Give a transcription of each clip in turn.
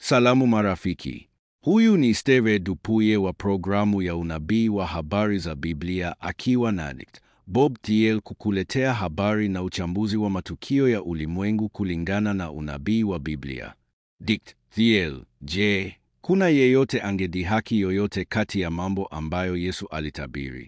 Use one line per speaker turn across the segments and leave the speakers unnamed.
Salamu marafiki. Huyu ni Steve Dupuye wa programu ya unabii wa habari za Biblia akiwa na Bob Thiel kukuletea habari na uchambuzi wa matukio ya ulimwengu kulingana na unabii wa Biblia. Dikt Thiel, je, kuna yeyote angedhihaki yoyote kati ya mambo ambayo Yesu alitabiri?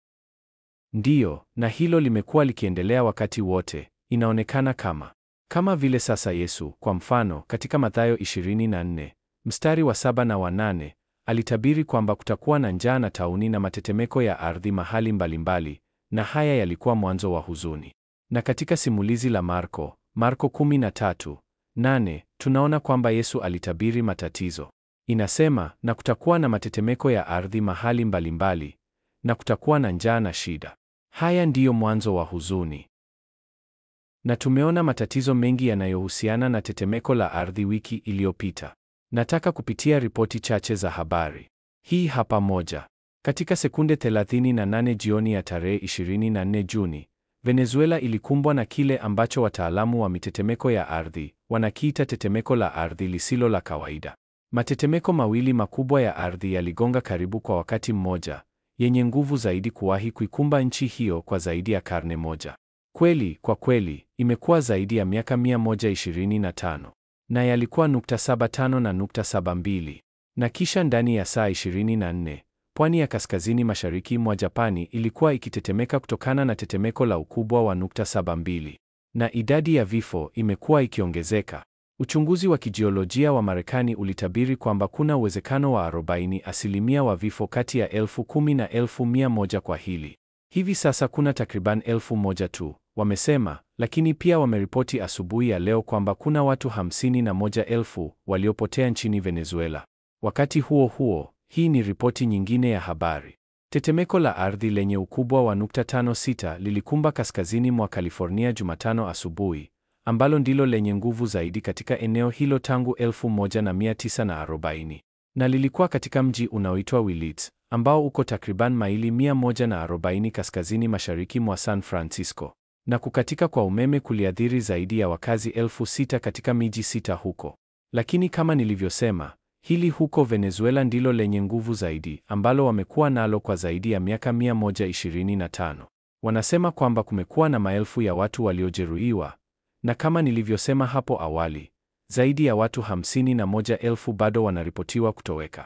Ndiyo, na hilo limekuwa likiendelea wakati wote. Inaonekana kama kama vile sasa Yesu, kwa mfano, katika Mathayo 24 mstari wa saba na wa nane alitabiri kwamba kutakuwa na njaa na tauni na matetemeko ya ardhi mahali mbalimbali, na haya yalikuwa mwanzo wa huzuni. Na katika simulizi la Marko, Marko 13:8 tunaona kwamba Yesu alitabiri matatizo. Inasema, na kutakuwa na matetemeko ya ardhi mahali mbalimbali, na kutakuwa na njaa na shida. Haya ndiyo mwanzo wa huzuni. Na tumeona matatizo mengi yanayohusiana na tetemeko la ardhi wiki iliyopita. Nataka kupitia ripoti chache za habari. Hii hapa moja. Katika sekunde 38 jioni ya tarehe 24 Juni, Venezuela ilikumbwa na kile ambacho wataalamu wa mitetemeko ya ardhi wanakiita tetemeko la ardhi lisilo la kawaida. Matetemeko mawili makubwa ya ardhi yaligonga karibu kwa wakati mmoja, yenye nguvu zaidi kuwahi kuikumba nchi hiyo kwa zaidi ya karne moja. Kweli, kwa kweli, imekuwa zaidi ya miaka 125 na yalikuwa nukta 75 na nukta 72. Na kisha ndani ya saa 24 pwani ya kaskazini mashariki mwa Japani ilikuwa ikitetemeka kutokana na tetemeko la ukubwa wa nukta 72, na idadi ya vifo imekuwa ikiongezeka. Uchunguzi wa kijiolojia wa Marekani ulitabiri kwamba kuna uwezekano wa 40 asilimia wa vifo kati ya elfu kumi na elfu mia moja kwa hili. Hivi sasa kuna takriban elfu moja tu, wamesema, lakini pia wameripoti asubuhi ya leo kwamba kuna watu hamsini na moja elfu waliopotea nchini Venezuela. Wakati huo huo, hii ni ripoti nyingine ya habari. Tetemeko la ardhi lenye ukubwa wa nukta 56 lilikumba kaskazini mwa California Jumatano asubuhi, ambalo ndilo lenye nguvu zaidi katika eneo hilo tangu 1940 na lilikuwa katika mji unaoitwa Willits ambao uko takriban maili 140 kaskazini mashariki mwa San Francisco, na kukatika kwa umeme kuliathiri zaidi ya wakazi elfu sita katika miji sita huko. Lakini kama nilivyosema, hili huko Venezuela ndilo lenye nguvu zaidi ambalo wamekuwa nalo kwa zaidi ya miaka 125. Wanasema kwamba kumekuwa na maelfu ya watu waliojeruhiwa, na kama nilivyosema hapo awali, zaidi ya watu hamsini na moja elfu bado wanaripotiwa kutoweka.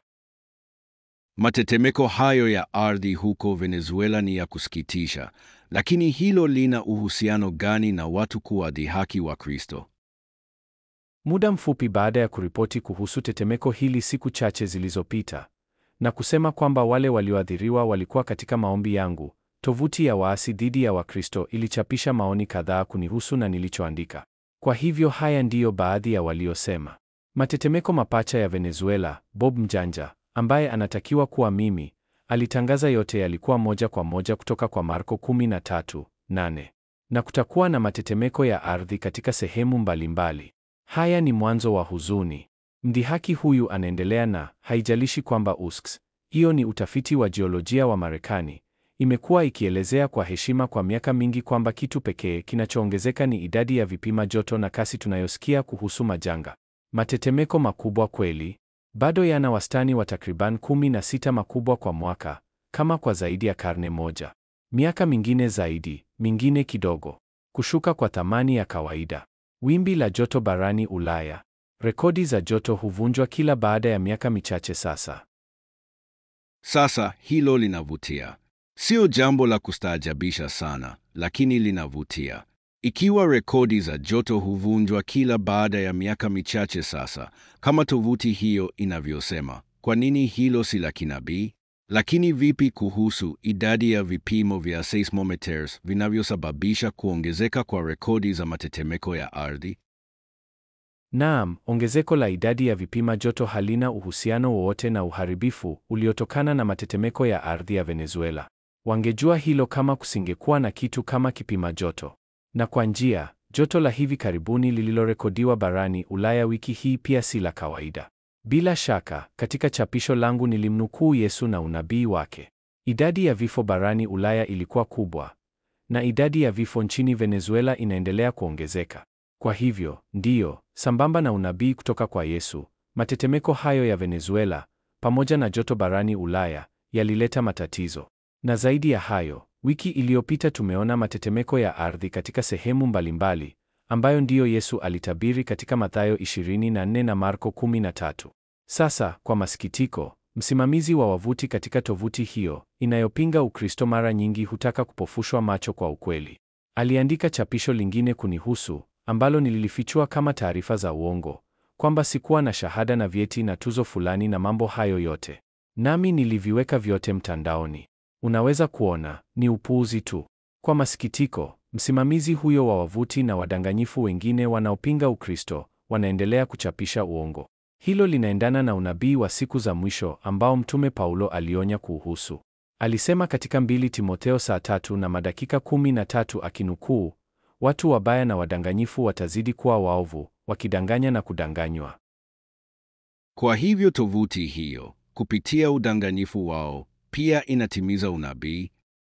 Matetemeko hayo ya ardhi huko Venezuela ni ya kusikitisha, lakini hilo lina uhusiano gani na watu kuwadhihaki wa Kristo?
Muda mfupi baada ya kuripoti kuhusu tetemeko hili siku chache zilizopita na kusema kwamba wale walioathiriwa walikuwa katika maombi yangu, tovuti ya waasi dhidi ya Wakristo ilichapisha maoni kadhaa kunihusu na nilichoandika. Kwa hivyo haya ndiyo baadhi ya waliosema. Matetemeko mapacha ya Venezuela, Bob Mjanja ambaye anatakiwa kuwa mimi, alitangaza yote yalikuwa moja kwa moja kutoka kwa Marko 13:8. Na kutakuwa na matetemeko ya ardhi katika sehemu mbalimbali. Haya ni mwanzo wa huzuni. Mdhihaki huyu anaendelea na haijalishi kwamba USCS, hiyo ni utafiti wa jiolojia wa Marekani, imekuwa ikielezea kwa heshima kwa miaka mingi kwamba kitu pekee kinachoongezeka ni idadi ya vipima joto na kasi tunayosikia kuhusu majanga. Matetemeko makubwa kweli bado yana wastani wa takriban 16 makubwa kwa mwaka, kama kwa zaidi ya karne moja. Miaka mingine zaidi, mingine kidogo. Kushuka kwa thamani ya kawaida. Wimbi la joto barani Ulaya. Rekodi za joto huvunjwa kila baada ya miaka michache sasa.
Sasa hilo linavutia. Sio jambo la kustaajabisha sana, lakini linavutia. Ikiwa rekodi za joto huvunjwa kila baada ya miaka michache sasa, kama tovuti hiyo inavyosema, kwa nini hilo si la kinabii? Lakini vipi kuhusu idadi ya vipimo vya seismometers vinavyosababisha kuongezeka kwa rekodi za matetemeko ya ardhi?
Naam, ongezeko la idadi ya vipima joto halina uhusiano wowote na uharibifu uliotokana na matetemeko ya ardhi ya Venezuela. Wangejua hilo kama kusingekuwa na kitu kama kipima joto. Na kwa njia, joto la hivi karibuni lililorekodiwa barani Ulaya wiki hii pia si la kawaida. Bila shaka, katika chapisho langu nilimnukuu Yesu na unabii wake. Idadi ya vifo barani Ulaya ilikuwa kubwa, na idadi ya vifo nchini Venezuela inaendelea kuongezeka. Kwa hivyo, ndiyo, sambamba na unabii kutoka kwa Yesu, matetemeko hayo ya Venezuela pamoja na joto barani Ulaya yalileta matatizo. Na zaidi ya hayo, wiki iliyopita tumeona matetemeko ya ardhi katika sehemu mbalimbali ambayo ndiyo Yesu alitabiri katika Mathayo 24 na Marko 13. Sasa, kwa masikitiko, msimamizi wa wavuti katika tovuti hiyo inayopinga Ukristo mara nyingi hutaka kupofushwa macho kwa ukweli. Aliandika chapisho lingine kunihusu ambalo nililifichua kama taarifa za uongo, kwamba sikuwa na shahada na vyeti na tuzo fulani na mambo hayo yote. Nami niliviweka vyote mtandaoni. Unaweza kuona, ni upuuzi tu. Kwa masikitiko, msimamizi huyo wa wavuti na wadanganyifu wengine wanaopinga Ukristo wanaendelea kuchapisha uongo. Hilo linaendana na unabii wa siku za mwisho ambao Mtume Paulo alionya kuuhusu. Alisema katika mbili Timotheo saa tatu na madakika kumi na tatu akinukuu, watu wabaya na wadanganyifu watazidi kuwa waovu, wakidanganya na kudanganywa.
Kwa hivyo tovuti hiyo, kupitia udanganyifu wao, pia inatimiza unabii.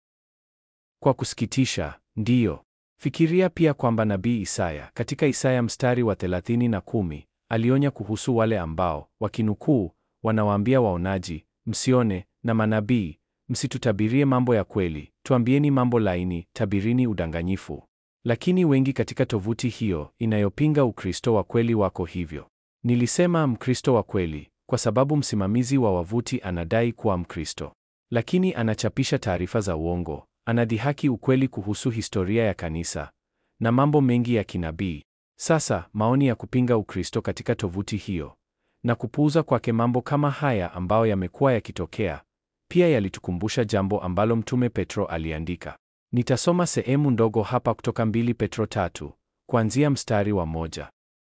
Kwa kusikitisha, ndiyo. Fikiria pia kwamba nabii Isaya katika Isaya mstari wa 30 na kumi alionya kuhusu wale ambao wakinukuu, wanawaambia waonaji, msione, na manabii, msitutabirie mambo ya kweli, tuambieni mambo laini, tabirini udanganyifu. Lakini wengi katika tovuti hiyo inayopinga Ukristo wa kweli wako hivyo. Nilisema Mkristo wa kweli kwa sababu msimamizi wa wavuti anadai kuwa Mkristo, lakini anachapisha taarifa za uongo, anadhihaki ukweli kuhusu historia ya kanisa na mambo mengi ya kinabii. Sasa maoni ya kupinga Ukristo katika tovuti hiyo na kupuuza kwake mambo kama haya ambayo yamekuwa yakitokea pia yalitukumbusha jambo ambalo Mtume Petro aliandika. Nitasoma sehemu ndogo hapa kutoka mbili Petro tatu kuanzia mstari wa moja.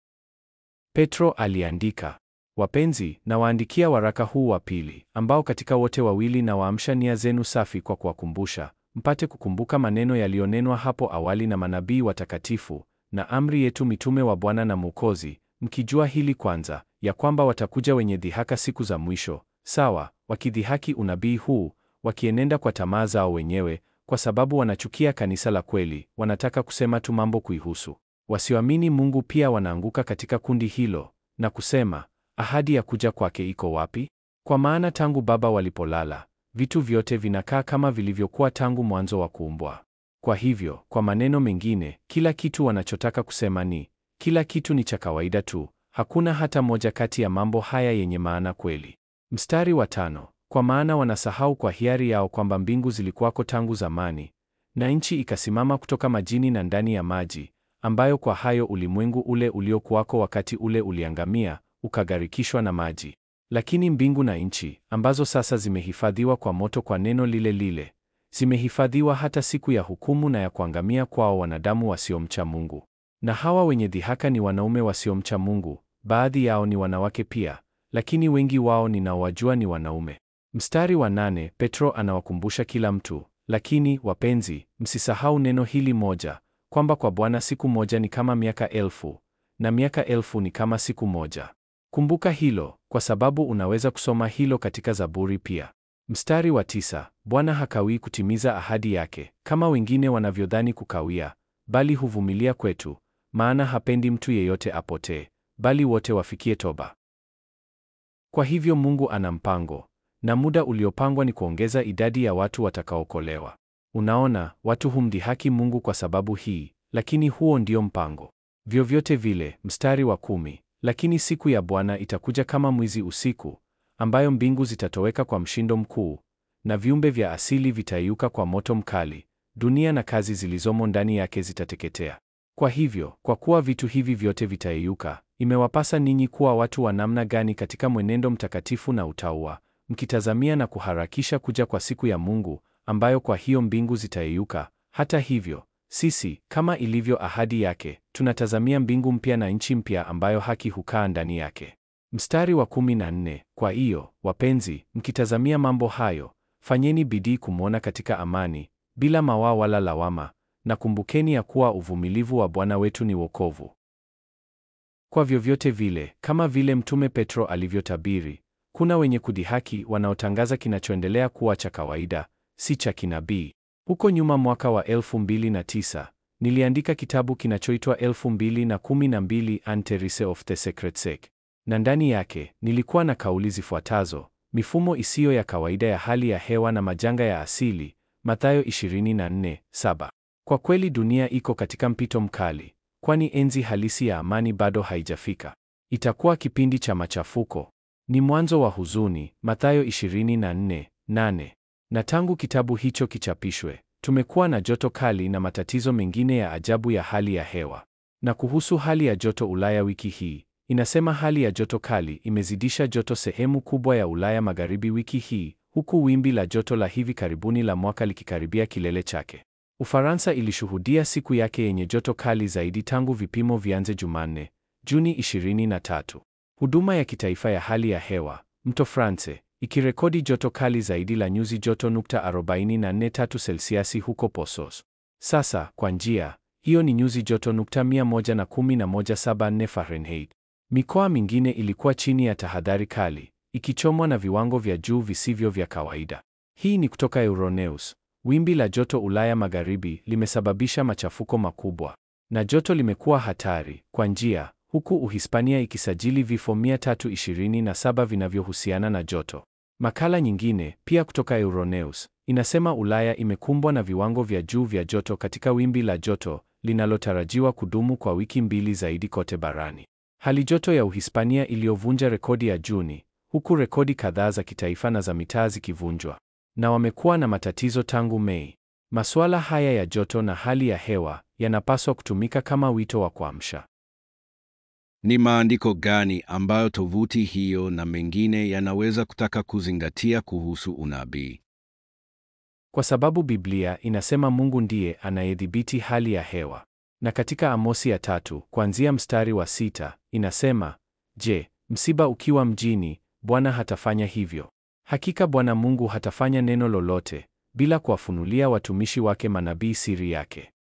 Petro aliandika, wapenzi, nawaandikia waraka huu wa pili, ambao katika wote wawili na waamsha nia zenu safi kwa kuwakumbusha, mpate kukumbuka maneno yaliyonenwa hapo awali na manabii watakatifu na amri yetu mitume wa Bwana na Mwokozi, mkijua hili kwanza, ya kwamba watakuja wenye dhihaka siku za mwisho, sawa, wakidhihaki unabii huu, wakienenda kwa tamaa zao wenyewe, kwa sababu wanachukia kanisa la kweli, wanataka kusema tu mambo kuihusu. Wasioamini Mungu pia wanaanguka katika kundi hilo na kusema, ahadi ya kuja kwake iko wapi? Kwa maana tangu baba walipolala, vitu vyote vinakaa kama vilivyokuwa tangu mwanzo wa kuumbwa. Kwa hivyo, kwa maneno mengine, kila kitu wanachotaka kusema ni kila kitu ni cha kawaida tu, hakuna hata moja kati ya mambo haya yenye maana kweli. Mstari wa tano, kwa maana wanasahau kwa hiari yao kwamba mbingu zilikuwako tangu zamani, na nchi ikasimama kutoka majini na ndani ya maji, ambayo kwa hayo ulimwengu ule uliokuwako wakati ule uliangamia, ukagharikishwa na maji. Lakini mbingu na nchi, ambazo sasa zimehifadhiwa kwa moto kwa neno lile lile, zimehifadhiwa hata siku ya hukumu na ya kuangamia kwao wanadamu wasiomcha Mungu. Na hawa wenye dhihaka ni wanaume wasiomcha Mungu, baadhi yao ni wanawake pia, lakini wengi wao ninaowajua ni wanaume. Mstari wa nane, Petro anawakumbusha kila mtu, lakini wapenzi, msisahau neno hili moja, kwamba kwa Bwana siku moja ni kama miaka elfu, na miaka elfu ni kama siku moja. Kumbuka hilo, kwa sababu unaweza kusoma hilo katika Zaburi pia. Mstari wa tisa, Bwana hakawii kutimiza ahadi yake, kama wengine wanavyodhani kukawia, bali huvumilia kwetu, maana hapendi mtu yeyote apotee, bali wote wafikie toba. Kwa hivyo Mungu ana mpango, na muda uliopangwa ni kuongeza idadi ya watu watakaokolewa. Unaona, watu humdhihaki Mungu kwa sababu hii, lakini huo ndio mpango. Vyovyote vile, mstari wa kumi, lakini siku ya Bwana itakuja kama mwizi usiku, ambayo mbingu zitatoweka kwa mshindo mkuu, na viumbe vya asili vitayuka kwa moto mkali, dunia na kazi zilizomo ndani yake zitateketea. Kwa hivyo, kwa kuwa vitu hivi vyote vitayeyuka, imewapasa ninyi kuwa watu wa namna gani katika mwenendo mtakatifu na utauwa, mkitazamia na kuharakisha kuja kwa siku ya Mungu, ambayo kwa hiyo mbingu zitayeyuka. Hata hivyo, sisi kama ilivyo ahadi yake, tunatazamia mbingu mpya na nchi mpya ambayo haki hukaa ndani yake. Mstari wa kumi na nne, kwa hiyo wapenzi, mkitazamia mambo hayo, fanyeni bidii kumwona katika amani, bila mawaa wala lawama, na kumbukeni ya kuwa uvumilivu wa Bwana wetu ni wokovu. Kwa vyovyote vile, kama vile Mtume Petro alivyotabiri, kuna wenye kudhihaki wanaotangaza kinachoendelea kuwa cha kawaida, si cha kinabii. Huko nyuma mwaka wa 2009 niliandika kitabu kinachoitwa 2012 Antherise of the Secret Sec. na ndani yake nilikuwa na kauli zifuatazo: mifumo isiyo ya kawaida ya hali ya hewa na majanga ya asili, Mathayo 24:7. Kwa kweli dunia iko katika mpito mkali, kwani enzi halisi ya amani bado haijafika. Itakuwa kipindi cha machafuko, ni mwanzo wa huzuni, Mathayo 24:8. Na tangu kitabu hicho kichapishwe, tumekuwa na joto kali na matatizo mengine ya ajabu ya hali ya hewa. Na kuhusu hali ya joto Ulaya wiki hii, inasema hali ya joto kali imezidisha joto sehemu kubwa ya Ulaya Magharibi wiki hii, huku wimbi la joto la hivi karibuni la mwaka likikaribia kilele chake. Ufaransa ilishuhudia siku yake yenye joto kali zaidi tangu vipimo vianze Jumanne, Juni 23. Huduma ya kitaifa ya hali ya hewa, Mto France, ikirekodi joto kali zaidi la nyuzi joto nukta 44.3 selsiasi huko Posos. Sasa, kwa njia hiyo ni nyuzi joto nukta 111.74 Fahrenheit. Mikoa mingine ilikuwa chini ya tahadhari kali, ikichomwa na viwango vya juu visivyo vya kawaida. Hii ni kutoka Euronews. Wimbi la joto Ulaya Magharibi limesababisha machafuko makubwa na joto limekuwa hatari kwa njia, huku Uhispania ikisajili vifo 327 vinavyohusiana na joto. Makala nyingine pia kutoka Euronews inasema Ulaya imekumbwa na viwango vya juu vya joto katika wimbi la joto linalotarajiwa kudumu kwa wiki mbili zaidi kote barani. Hali joto ya Uhispania iliyovunja rekodi ya Juni, huku rekodi kadhaa za kitaifa na za mitaa zikivunjwa na wamekuwa na matatizo tangu Mei. Masuala haya ya joto na hali ya hewa yanapaswa kutumika kama wito wa kuamsha.
Ni maandiko gani ambayo tovuti hiyo na mengine yanaweza kutaka kuzingatia kuhusu unabii?
Kwa sababu Biblia inasema Mungu ndiye anayedhibiti hali ya hewa. Na katika Amosi ya tatu, kuanzia mstari wa sita, inasema, Je, msiba ukiwa mjini, Bwana hatafanya hivyo? Hakika Bwana Mungu hatafanya neno lolote bila kuwafunulia watumishi wake manabii siri yake.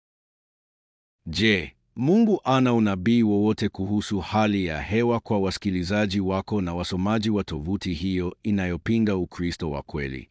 Je, Mungu ana unabii wowote kuhusu hali ya hewa kwa wasikilizaji wako na wasomaji wa tovuti hiyo inayopinga Ukristo wa kweli?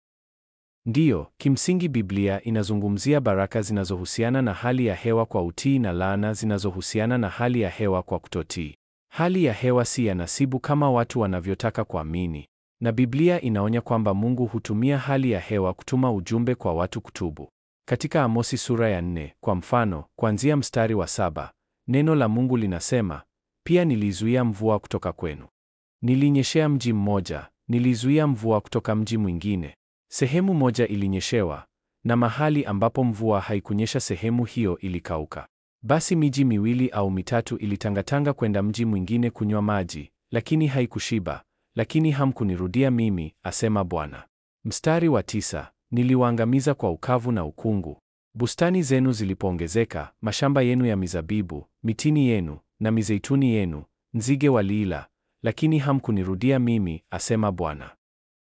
Ndiyo, kimsingi Biblia inazungumzia baraka zinazohusiana na hali ya hewa kwa utii na laana zinazohusiana na hali ya hewa kwa kutotii. Hali ya hewa si ya nasibu kama watu wanavyotaka kuamini. Na Biblia inaonya kwamba Mungu hutumia hali ya hewa kutuma ujumbe kwa watu kutubu. Katika Amosi sura ya nne, kwa mfano, kuanzia mstari wa saba, neno la Mungu linasema, pia nilizuia mvua kutoka kwenu. Nilinyeshea mji mmoja, nilizuia mvua kutoka mji mwingine. Sehemu moja ilinyeshewa, na mahali ambapo mvua haikunyesha sehemu hiyo ilikauka. Basi miji miwili au mitatu ilitangatanga kwenda mji mwingine kunywa maji, lakini haikushiba lakini hamkunirudia mimi, asema Bwana. Mstari wa tisa, niliwaangamiza kwa ukavu na ukungu. Bustani zenu zilipoongezeka, mashamba yenu ya mizabibu, mitini yenu na mizeituni yenu, nzige waliila, lakini hamkunirudia mimi, asema Bwana.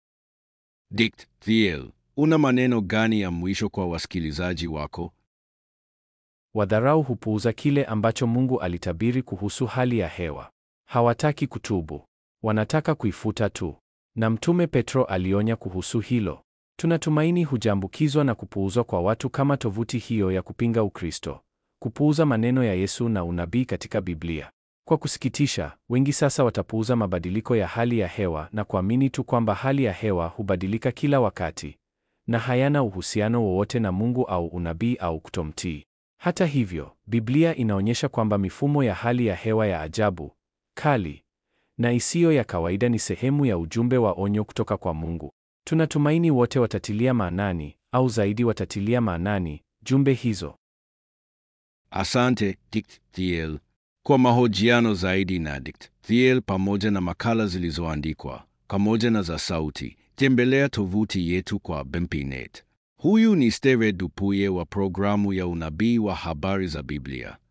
Dikt Thiel, una maneno gani ya mwisho kwa wasikilizaji wako?
Wadharau hupuuza kile ambacho Mungu alitabiri kuhusu hali ya hewa. Hawataki kutubu. Wanataka kuifuta tu. Na Mtume Petro alionya kuhusu hilo. Tunatumaini hujaambukizwa na kupuuzwa kwa watu kama tovuti hiyo ya kupinga Ukristo, kupuuza maneno ya Yesu na unabii katika Biblia. Kwa kusikitisha, wengi sasa watapuuza mabadiliko ya hali ya hewa na kuamini tu kwamba hali ya hewa hubadilika kila wakati na hayana uhusiano wowote na Mungu au unabii au kutomtii. Hata hivyo, Biblia inaonyesha kwamba mifumo ya hali ya hewa ya ajabu, kali na isiyo ya kawaida ni sehemu ya ujumbe wa onyo kutoka kwa Mungu. Tunatumaini wote watatilia maanani au zaidi watatilia maanani jumbe hizo.
Asante Dikt Thiel. Kwa mahojiano zaidi na Dikt Thiel pamoja na makala zilizoandikwa pamoja na za sauti, tembelea tovuti yetu kwa Bempinet. Huyu ni Steve Dupuye wa programu ya unabii wa habari za Biblia.